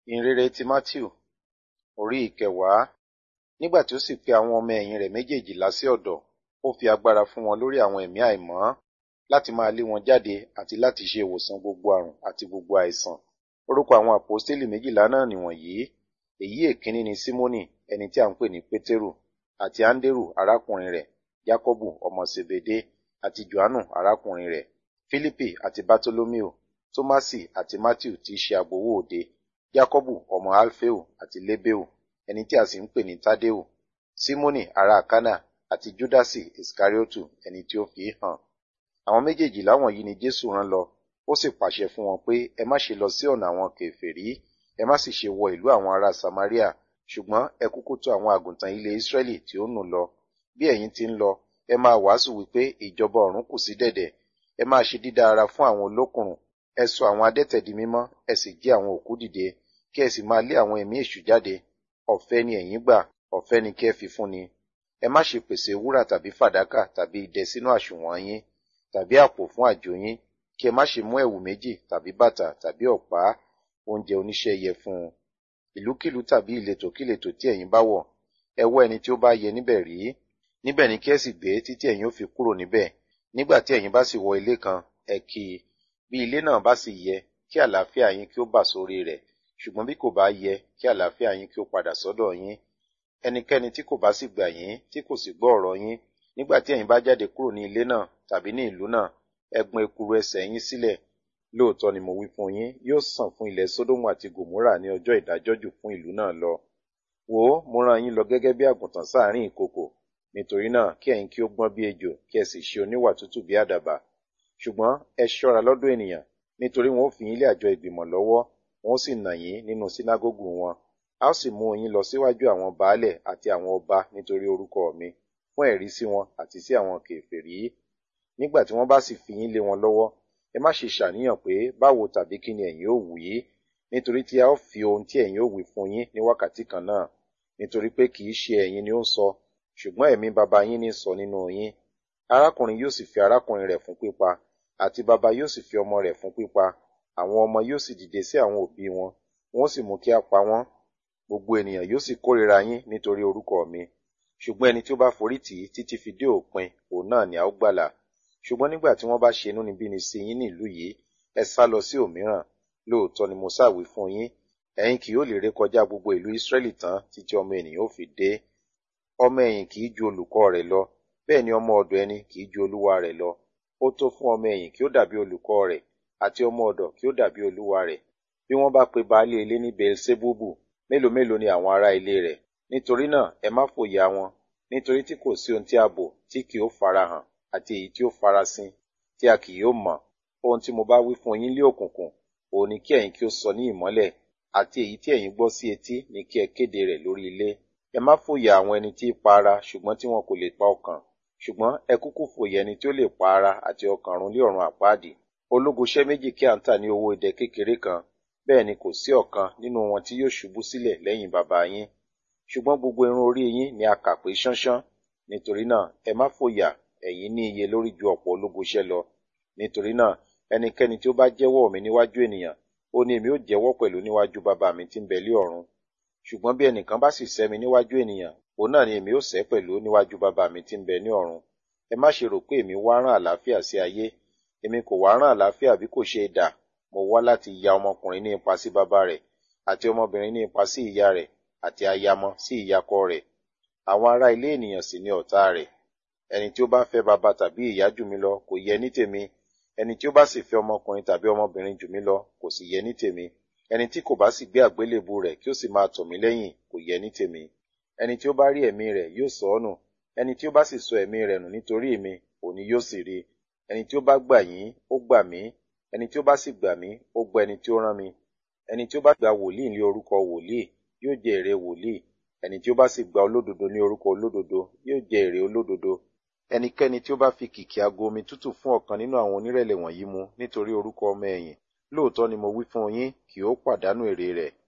ìhìnrere ti Mátíù orí ìkẹwàá nígbà tí ó sì pe àwọn ọmọ ẹ̀yìn rẹ̀ méjèèjìlá sí ọ̀dọ̀ ó fi agbára fún wọn lórí àwọn ẹ̀mí àìmọ́ láti máa lé wọn jáde àti láti ṣe ìwòsàn gbogbo àrùn àti gbogbo àìsàn orúkọ àwọn àpọ́stélì méjìlá náà nìwọ̀nyí èyí èkíní ni símónì ẹni tí a ń pè ní pétérù àti áńdérù arákùnrin rẹ̀ jákọ́bù ọmọ sebede àti johannu arákùnrin rẹ̀ fílípì àti bátólómíò tómásì àti mátíù tí í ṣe agbowó òde jákọ́bù ọmọ alfeo àti lébéù ẹni tí a sì ń pè ní tádéù símónì ará kánà àti júdásì iskariotu ẹni tí ó fi í hàn àwọn méjèèjìlá wọ̀nyí ni jésù rán lọ ó sì pàṣẹ fún wọn pé ẹ má ṣe lọ sí ọ̀nà àwọn kèfèrí ẹ má sì ṣe wọ ìlú àwọn ará samaria ṣùgbọ́n ẹ kúkú tọ̀ àwọn àgùntàn ilé israẹli tí ó nù lọ bí ẹ̀yin ti ń lọ ẹ máa wàásù wípé ìjọba ọ̀run kù sí dẹ̀dẹ̀ ẹ máa ṣe dídá ara fún àwọn olókùnrùn ẹ sọ àwọn adẹ́tẹ̀ di mímọ́ ẹ sì jí àwọn òkú dìde kí ẹ sì máa lé àwọn ẹ̀mí èṣù jáde ọ̀fẹ́ ni ẹ̀yin gbà ọ̀fẹ́ ni kí ẹ fi fún ni ẹ má ṣe pèsè wúrà tàbí fàdákà tàbí idẹ sínú àsùnwọ̀n yín tàbí àpò fún àjò yín kí ẹ má ṣe mú ẹ̀wù méjì tàbí bàtà tàbí ọ̀pá oúnjẹ oníṣẹ́ yẹ fún un ìlúkìlú tàbí ìletò kíletò tí ẹ̀yin bá wọ̀ ẹ wọ́ ẹni tí ó bá yẹ níbẹ̀ rí níbẹ̀ ni kí ẹ sì gbé títí ẹ̀yin ó fi kúrò níbẹ̀ nígbà tí ẹ̀yin bá sì wọ ilé kan ẹ kí i bí ilé náà bá sì yẹ kí àlàáfíà yín kí ó bà sórí rẹ̀ ṣùgbọ́n bí kò bá yẹ kí àlàáfíà yín kí ó padà sọ́dọ̀ yín ẹnikẹ́ni tí kò bá sì gbà yín tí kò sì gbọ́ ọ̀rọ̀ yín nígbà tí ẹ̀yin bá jáde kúrò ní ilé náà tàbí ní ìlú náà ẹ gbọn ekuru ẹsẹ̀ yín sílẹ̀ lóòótọ́ ni mo wí fún yín yóò sàn fún ilẹ̀ sódómù àti gòmórà ní ọjọ́ ìdájọ́ jù fún ìlú náà lọ wò ó mo rán yín lọ gẹ́gẹ́ bí àgùntàn sáàrin ìkokò nítorí náà kí ẹ̀yin kí ó gbọ́n bí ejò kí ẹ sì ṣe oníwà tútù bí àdàbà ṣùgbọ́n ẹ ṣọ́ra lọ́dọ̀ ènìyàn nítorí wọn ó fi yín lé àjọ ìgbìmọ̀ lọ́wọ́ wọn ó sì nà yín nínú sínágógù wọn a ó sì mú yín lọ síwájú àwọn baálẹ̀ àti àwọn ọba nítorí orúkọ mi fún ẹ̀rí sí wọn àti sí àwọn kèfèrí nígbà tí wọ́n bá sì fi yín lé wọn lọ́wọ́ ẹ má ṣe ṣàníyàn pé báwo tàbí kí ni ẹ̀yin ó wí nítorí tí a ó fi ohun tí ẹ̀yin ó wí fún yín ní wákàtí kan náà nítorí pé kì í ṣe ẹ̀yin ni ó ń sọ ṣùgbọ́n ẹ̀mí baba yín ní sọ nínú yín arákùnrin yóò sì fi arákùnrin rẹ̀ fún pípa àti baba yóò sì fi ọmọ rẹ̀ fún pípa àwọn ọmọ yóò sì dìde sí àwọn òbí wọn wọn ó sì mú kí a pa wọ́n gbogbo ènìyàn yóò sì kórìíra yín nítorí orúkọ mi ṣùgbọ́n ẹni tí ó bá forí tì í títí fi dé òpin òun náà ni a ó gbàlà ṣùgbọ́n nígbà tí wọ́n bá ṣe inúnibíni sí yín ní ìlú yìí ẹ sá lọ sí òmíràn lóòótọ́ ni mo sáwí fún yín ẹ̀yin kì yóò lè ré kọjá gbogbo ìlú Ísírẹ́lì tán títí ọmọ ènìyàn ó fi dé ọmọ ẹ̀yìn kì í ju olùkọ́ rẹ̀ lọ bẹ́ẹ̀ ni ọmọ ọ̀dọ̀ ẹni kì í ju olúwa rẹ̀ lọ ó tó fún ọmọ ẹ̀yìn kí ó dàbí olùkọ́ rẹ̀ àti ọmọ ọ̀dọ̀ kí ó dàbí olúwa rẹ̀ bí wọ́n bá pe baálé ilé ní Beelzebubu mélòó mélòó ni àwọn ará ilé rẹ̀ nítorí náà ẹ má fòyà wọn nítorí tí kò sí ohun tí a bò tí kì ó farahàn àti èyí tí ó farasin tí a kì yóò mọ̀ ohun tí mo bá wí fún yín lé òkùnkùn òun ni kí ẹ̀yin kí ó sọ ní ìmọ́lẹ̀ àti èyí tí ẹ̀yin gbọ́ sí etí ni kí ẹ kéde rẹ̀ lórí ilé ẹ má fòyà àwọn ẹni tí í pa ara ṣùgbọ́n tí wọn kò lè pa ọkàn ṣùgbọ́n ẹ kúkú fòyà ẹni tí ó lè pa ara àti ọkàn run lé ọ̀run àpáàdì ológoṣẹ́ méjì kí à ń tà ní owó idẹ kékeré kan bẹ́ẹ̀ ni kò sí ọ̀kan nínú wọn tí yóò ṣubú sílẹ̀ lẹ́yìn bàbá yín ṣùgbọ́n gbogbo irun orí yín ni a kà pé ṣánṣán nítorí náà ẹ má fòyà ẹ̀yin ní iye lórí ju ọ̀pọ̀ ológoṣẹ́ lọ nítorí náà ẹnikẹ́ni tí ó bá jẹ́wọ́ mi níwájú ènìyàn ó ní èmi ó jẹ́wọ́ pẹ̀lú níwájú bàbá mi tí ń bẹ lé ọ̀run ṣùgbọ́n bí ẹnìkan bá sì sẹ́ mi níwájú ènìyàn òun náà ni èmi ó sẹ́ pẹ̀lú níwájú bàbá mi tí ń bẹ ní ọ̀run ẹ má ṣe rò pé èmi wá rán àlàáfíà sí ayé èmi kò wá rán àlàáfíà bí kò ṣe idà mo wá láti ya ọmọkùnrin ní ipa sí bàbá rẹ̀ àti ọmọbìnrin ní ipa sí ìyá rẹ̀ àti ayamọ sí ìyakọ rẹ̀ àwọn ará ilé ènìyàn sì ni ọ̀tá rẹ̀ ẹni tí ó bá fẹ́ bàbá tàbí ìyá jù mí lọ kò yẹ ní tèmi ẹni tí ó bá sì fẹ́ ọmọkùnrin tàbí ọmọbìnrin jù mí lọ kò sì yẹ ní tèmi ẹni tí kò bá sì gbé àgbélébù rẹ̀ kí ó sì máa tọ̀ mí lẹ́yìn kò yẹ ní tèmi ẹni tí ó bá rí ẹ̀mí rẹ̀ yóò sọ ọ́ nù ẹni tí ó bá sì sọ ẹ̀mí rẹ̀ nù nítorí mi òní yóò sì rí ẹni tí ó bá gbà yín ó gbà mí ẹni tí ó bá sì gbà mí ó gbà ẹni tí ó rán mi ẹni tí ó bá gba wòlíì ní orúkọ wòlíì yóò jẹ èrè wòlíì ẹni tí ó bá sì gba olódodo ní orúkọ olódodo yóò jẹ èrè olódodo ẹnikẹ́ni tí ó bá fi kìkì ago omi tútù fún ọ̀kan nínú àwọn onírẹ̀lẹ̀ wọ̀nyí mu nítorí orúkọ ọmọ ẹ̀yìn lóòótọ́ ni mo wí fún yín kì ó pàdánù èrè rẹ̀